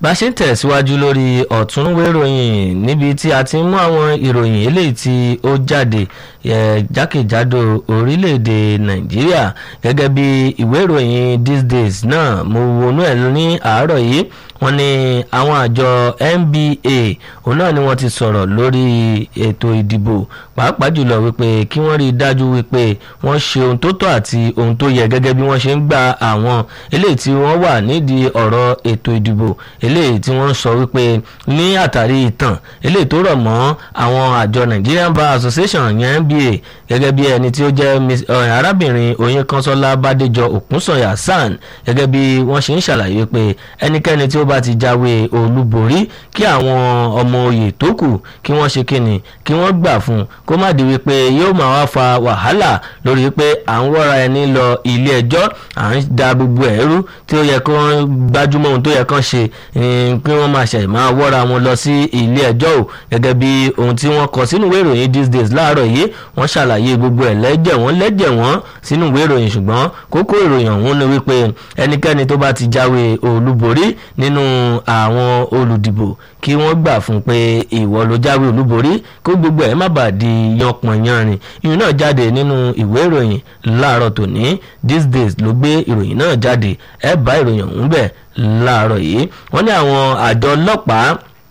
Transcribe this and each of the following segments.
bá a ṣe ń tẹ̀síwájú lórí ọ̀túnwé ìròyìn níbi tí a ti ń mú àwọn ìròyìn eléyìí tí ó jáde jákèjádò orílẹ̀-èdè nàìjíríà gẹ́gẹ́ bí ìwé ìròyìn these days náà mo wọnú ẹ̀ ní àárọ̀ yìí wọ́n ní àwọn àjọ NBA òun náà ni wọ́n ti sọ̀rọ̀ lórí ètò ìdìbò pàápàá jùlọ wípé kí wọ́n rí i dájú wípé wọ́n ṣe ohun tó tọ́ àti ohun tó yẹ gẹ́gẹ́ bí wọ́n ṣe ń gba àwọn eléyìí tí wọ́n wà nídìí ọ̀rọ̀ ètò ìdìbò eléyìí tí wọ́n sọ wípé ní àtàrí ìtàn eléyìí tó rọ̀ mọ́ àwọn àjọ Nigerian Bar Association yẹn NBA gẹ́gẹ́ bí ẹni tí ó jẹ́ arábìnrin Oyinkanṣọ́lá Bádéjọ Òkúnsànyà SAN gẹ́gẹ́ bí wọ́n ṣe ń ṣàlàyé pé ẹnikẹ́ni tí ó bá ti jáwé olúborí kí àwọn ọmọ oyè tó kù kí wọ́n ṣe kíni kí wọ́n gbà fún un kó má di wípé yóò máa wá fa wàhálà lórí pé à ń wọ́ra ẹni lọ ilé ẹjọ́ à ń da gbogbo ẹ̀rú tí ó yẹ kí wọ́n gbájúmọ́ ohun tó yẹ kán ṣe kí wọ́n máa ṣẹ̀ máa wọ́ra wọn lọ sí ilé ẹjọ́ o gẹ́gẹ́ bí ohun tí wọ́n kọ sínú ìwé ìròyìn these days láàárọ̀ yìí wọ́n ṣàlàyé gbogbo ẹ̀ lẹ́jẹ̀ wọ́n lẹ́jẹ̀ wọ́n sínú ìwé ìròyìn ṣùgbọ́n kókó ìròyìn ọ̀hún ni wípé ẹnikẹ́ni tó bá ti jáwé olúborí nínú àwọn olùdìbò kí wọ́n gbà fún pé ìwọ ló jáwé olúborí kó gbogbo ẹ̀ má bàa di yanpọ̀nyanrìn ìyún náà jáde nínú ìwé ìròyìn láàárọ̀ tòní these days ló gbé ìròyìn náà jáde ẹ bá ìròyìn ọ̀hún bẹ̀ láàárọ̀ yìí wọ́n ní àwọn àjọ ọlọ́pàá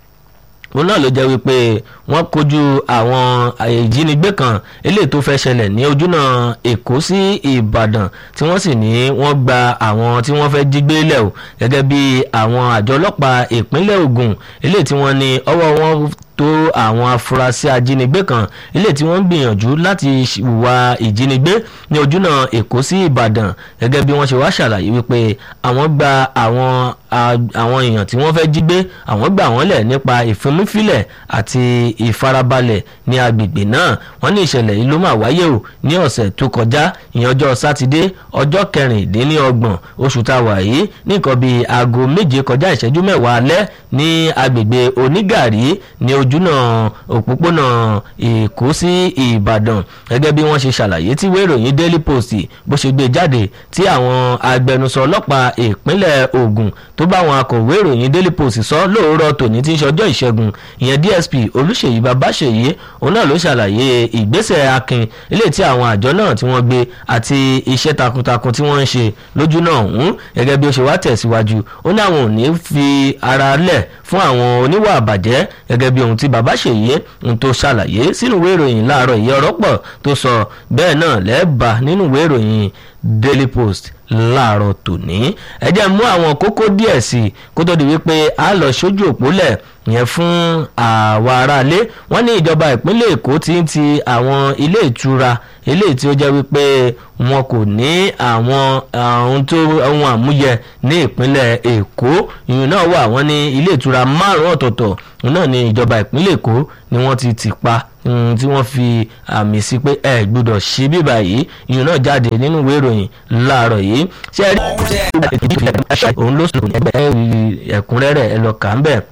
òun náà ló jẹ́ wípé wọ́n kojú àwọn ìjínigbé kan eléyìí tó fẹ́ ṣẹlẹ̀ ní ojúnà èkó sí ìbàdàn tí wọ́n sì ní wọ́n gba àwọn tí wọ́n fẹ́ jí gbé lẹ̀ o gẹ́gẹ́ bí àwọn àjọ ọlọ́pàá ìpínlẹ̀ ògùn eléyìí tí wọ́n ní ọwọ́ wọn tó àwọn afurasí ajínigbé kan ilé tí wọ́n ń gbìyànjú láti wá ìjínigbé ní ojúnà èkó sí ìbàdàn gẹ́gẹ́ bí wọ́n ṣe wá ṣàlàyé wípé àwọn gba àwọn àwọn èèyàn tí wọ́n fẹ́ jí gbé àwọn gbà wọ́n lẹ̀ nípa ìfimúfilẹ̀ àti ìfarabalẹ̀ ní agbègbè náà wọ́n ní ìṣẹ̀lẹ̀ yìí ló máa wáyé o ní ọ̀sẹ̀ tó kọjá ìyẹn ọjọ́ sátidé ọjọ́ kẹrìndínlọ́gbọ̀n oṣù tá a wà yìí ní nǹkan bíi aago méje kọjá ìṣẹ́jú mẹ́wàá alẹ́ ní agbègbè onígàrí ní ojúnà òpópónà èkó sí ìbàdàn gẹ́gẹ́ bí wọ́n ṣe ṣàlàyé tí ìwé ìròyìn daily post bó ṣe gbé jáde tí àwọn agbẹnusọ ọlọ́pàá ìpínlẹ̀ ògùn tó bá àwọn akọ̀wé ìròyìn daily post sọ lóòrọ̀ tòní tí ń ṣọjọ́ ìṣẹ́gun ìyẹn dsp olùṣèyí babáṣèyí òun náà ló ṣàlàyé ìgbésẹ̀ akin ilé tí àwọn àjọ náà tí wọ́n gbé àti iṣẹ́ takuntakun tí wọ́n ń ṣe lójú náà ọ̀hún gẹ́gẹ́ bí ó ṣe wá tẹ̀síwájú ó ní àwọn ò ní fi ara lẹ̀ fún àwọn oníwà àbàjẹ́ gẹ́gẹ́ bí ohun tí babáṣèyí ń tó ṣàlàyé sínú ìwé ìròyìn láàárọ̀ ìyẹn ọ̀rọ̀ pọ̀ tó sọ bẹ́ẹ̀ náà lẹ́ẹ̀bà nínú ìwé ìròyìn daily post láàárọ̀ tòní ẹ jẹ́ mú àwọn kókó díẹ̀ sí i kó tó di wípé a lọ sójú òpólẹ̀ yẹn fún àwa aráalé wọ́n ní ìjọba ìpínlẹ̀ èkó ti ń ti àwọn ilé ìtura eléyìí tí ó jẹ́ wípé wọn kò ní àwọn ohun tó ohun àmúyẹ ní ìpínlẹ̀ èkó ìyún náà wà wọ́n ní ilé ìtura márùn-ún ọ̀tọ̀ọ̀tọ̀ náà ní ìjọba ìpínlẹ̀ èkó ni wọ́n ti tì pa tí wọ́n fi àmì sí pé ẹ gbọ́dọ̀ ṣí bíbà yìí ìyún náà jáde nínú ìwé ìròyìn láàárọ̀ yìí ṣé ẹ rí òun ló sùn ẹ̀kúnrẹ́rẹ́ ẹ lọ kà ń bẹ̀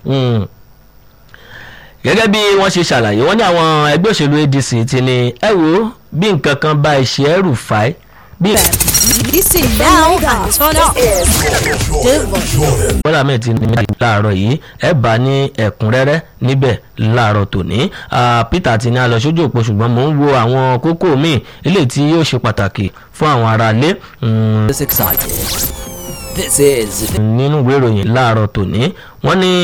gẹ́gẹ́ bí wọ́n ṣe ṣàlàyé wọ́n ní àwọn ẹgbẹ́ òṣèlú adc ti ní ẹ wo bí nǹkan kan bá iṣẹ́ ẹrù fàáì bí. Listen now and turn up. bọ́lá mẹ́ẹ̀ ti ní méjì láàárọ̀ yìí ẹ bá ní ẹ̀kúnrẹ́rẹ́ níbẹ̀ láàárọ̀ tòní peter ti ní a lọ sójú òpó ṣùgbọ́n mò ń wo àwọn kókó míì eléyìí tí yóò ṣe pàtàkì fún àwọn aráalé. This excited. This is nínú ìwé ìròyìn láàárọ̀ tòní wọ́n ní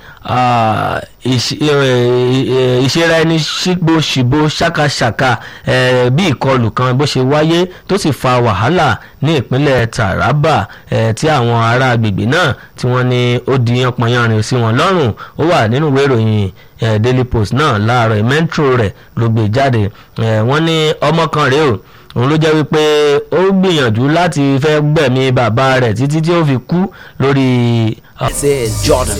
ìṣera ẹni ṣígbóṣìbó ṣàkàṣàkà bí ìkọlù kan bó ṣe wáyé tó sì fa wàhálà ní ìpínlẹ̀ Taraba tí àwọn ará agbègbè náà tí wọ́n ní ó di yanpanyanrin sí wọn lọ́rùn ó wà nínú ìwé ìròyìn Daily Post náà láàárọ̀ metro rẹ̀ ló gbé jáde wọ́n ní ọmọ kan rèé o òun ló jẹ́ wípé ó gbìyànjú láti fẹ́ gbẹ̀mí bàbá rẹ̀ títí tí ó fi kú lórí. this is Jordan.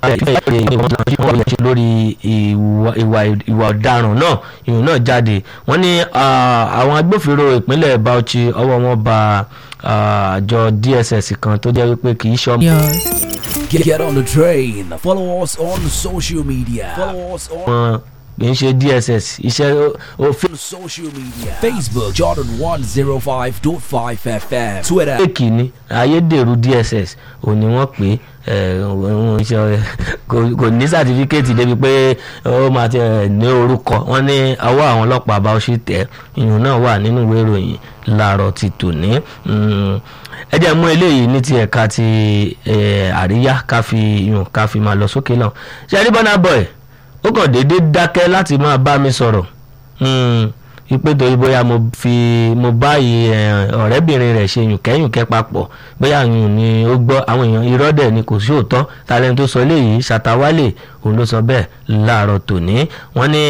lórí ìwà ọ̀daràn náà ìrùn náà jáde wọ́n ní àwọn agbófinró ìpínlẹ̀ Bauchi ọwọ́ wọn ba àjọ DSS kan tó jẹ́ wípé kì í ṣọ́. Get, get on the train. Follow us on social media. Follow us on. kì í ṣe dss iṣẹ́ òfin Social media Facebook Jordan 105.5 FM Twitter fake ni ayédèrú dss ò ní wọ́n pè é òun ṣe kò kò ní sátífíkẹ́ẹ̀tì débi pé ó máa ti ẹ̀ ní orúkọ wọ́n ní ọwọ́ àwọn ọlọ́pàá bá ó ṣì tẹ̀ ìyún náà wà nínú ìwé ìròyìn láàárọ̀ ti tòní Mm, ẹ jẹ́ mú eléyìí ní ti ẹ̀ka ti eh, àríyá ká fi ìyún ká fi máa lọ sókè náà ṣe rí Burna Boy ó kàn déédéé dákẹ́ láti máa bá mi sọ̀rọ̀ Mm, ipe torí bóyá mo fi mo báyìí ẹ, ọ̀rẹ́bìnrin rẹ̀ ṣe yùnkẹ́yùnkẹ́ papọ̀ bóyá yùn ni ó gbọ́ àwọn èèyàn irọ́ dẹ̀ ni kò sí òótọ́ talẹ́ni tó sọ eléyìí ṣàtàwálè òun ló sọ bẹ́ẹ̀ láàárọ̀ tòní wọ́n ní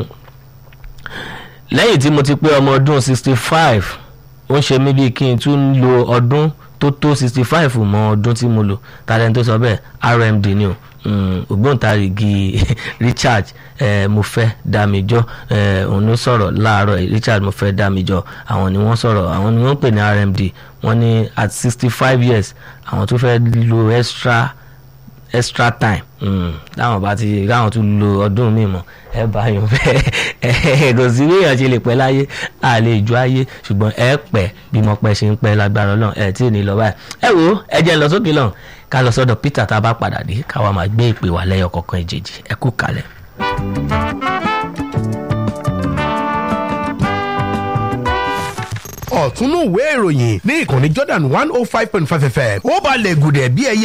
lẹ́yìn tí mo ti pé ọmọ ọdún sixty five ó ń ṣe mí bíi kí n tún lo ọdún tó tó sixty five mọ́ ọdún tí mo lò talẹ́ni tó sọ bẹ́ẹ̀ rmd ni o mm, ògbóǹtarìgì richard eh, mo fẹ́ dámijọ́ eh, òun ló sọ̀rọ̀ láàárọ̀ yìí, richard mo fẹ́ dámijọ́ àwọn ni wọ́n sọ̀rọ̀ àwọn ni wọ́n pè ní rmd wọ́n ní at sixty five years àwọn tó fẹ́ lo extra extra time mm, láwọn bá ti láwọn tún lo ọdún mi mọ ẹ bá yàn bẹ́ẹ̀ kò sí bí èèyàn ṣe lè pẹ́ láyé a lè ju ayé ṣùgbọ́n ẹ pẹ́ bí mo pẹ́ ṣe ń pẹ́ lágbára Ọlọ́run ẹ tí ì ní lọ báyìí ẹ wo ẹ jẹ́ n lọ sókè lọ́hùn ká lọ sọ́dọ̀ Peter tá a bá padà dé káwa máa gbé ìpè wá lẹ́yọ kọ̀ọ̀kan ìjèjì ẹ kú kalẹ̀. ọ̀túnú ìwé ìròyìn ní ìkànnì Jordan one oh five point five fm ó balẹ̀ gùdẹ̀ bí ẹyẹ